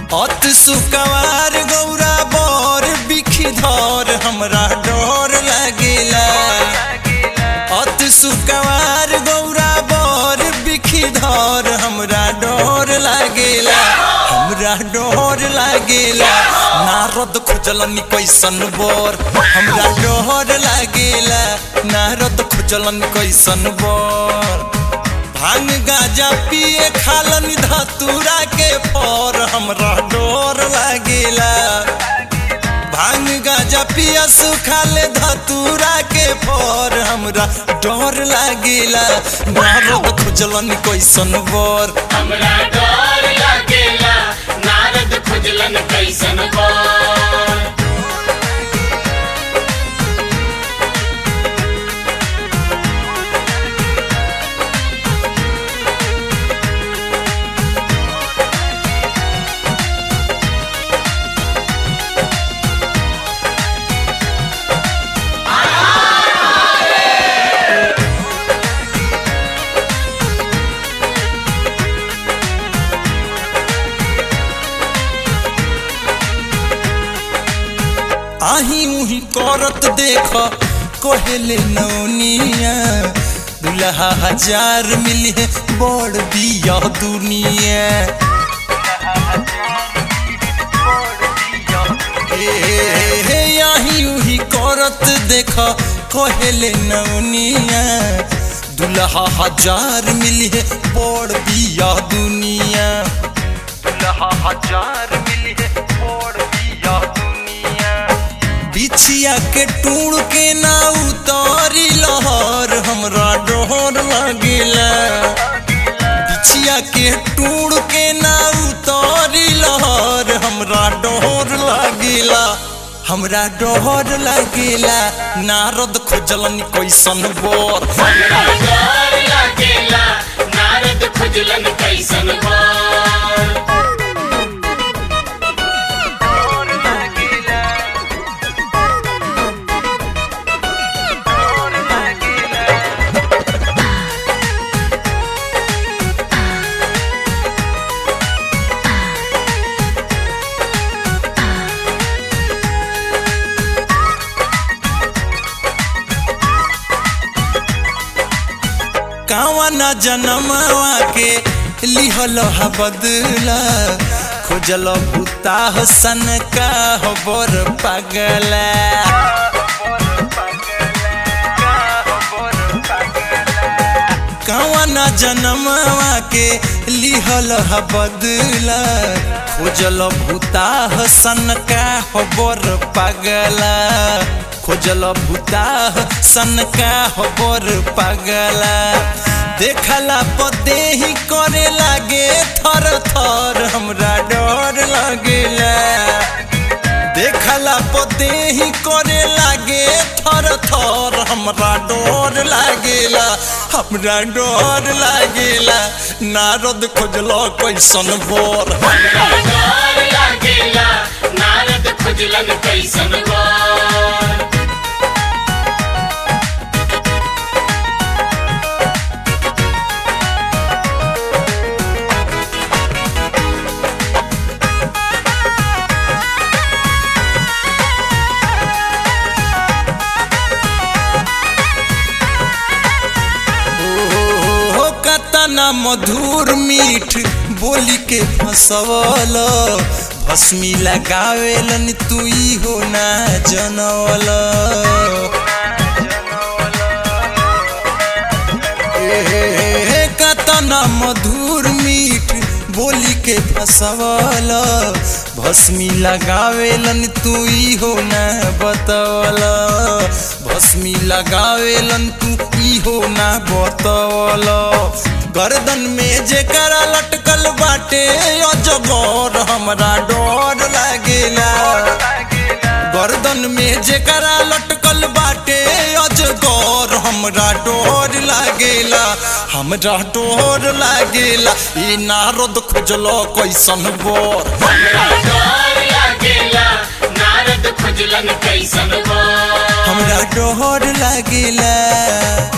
अत सुकवार गौरा बर बिखधर हमरा डर लागेला अत सुकवार गौरा बर बिखधर हमरा डर लागेला हमरा डर लागेला नारद खोजलनी कैसन बर हमरा डर लागेला नारद खोजलनी कैसन बर भांग गाजा पिए खालन धतूरा के पर हमरा डर लागेला भांग गाजा पिया सुखाले धतूरा के पर हमरा डर लागेला नारद खोजलन कैसन बर हमरा डर लागेला नारद खुजलन कैसन बर आही उही करत देख कहेले नौनिया दुल्हा हजार मिली है बड़ बिया दुनिया ए, हे आही उही करत देख कहेले नौनिया दुल्हा हजार मिली है बड़ बिया दुनिया दुल्हा हजार मिली है बड़ बिया दुनिया बिछिया के टूण के ना उतारी लहर हमरा डोर लगेला बिछिया के टूण के ना उतारी लहर हमरा डोर लगेला हमरा डोर लगेला नारद खोजलन कैसन बोर हमरा डर लागेला नारद खुजलन कैसन बर कावा ना जनमवा के लिहल हा बदला खोजल बुता सन का हो बर पगला कावा ना जनमवा के लिहल हा बदला खोजल भूता सन का हो बर पगला खोजल भूता सन का हो बर पगला देखला पदे ही करे लागे थर थर हमरा डर लगेला देखला पदे ही करे लागे थर थर हमरा डर लागेला हमरा डर लागेला नारद खोजलो कैसन बोर हमरा डर लागेला नारद खुजलन कैसन बर हो कतना मधुर मीठ बोली के फसवल भस्मी लगावेलन तू हो ना जनवल ए, कतना मधुर मीठ बोली के फसवल भस्मी लगावेलन तू हो ना बतवल भस्मी लगावेलन तू हो ना बतवल गर्दन में जेकरा लटकल बाटे अजगर हमरा डर लागेला गर्दन में जेकरा लटकल बाटे अजगर हमरा डर लागेला हमरा डर लागेला ई नारद खोजलो कैसन बोर हमरा डर लागेला नारद खुजलन कैसन बर हमरा डर लागेला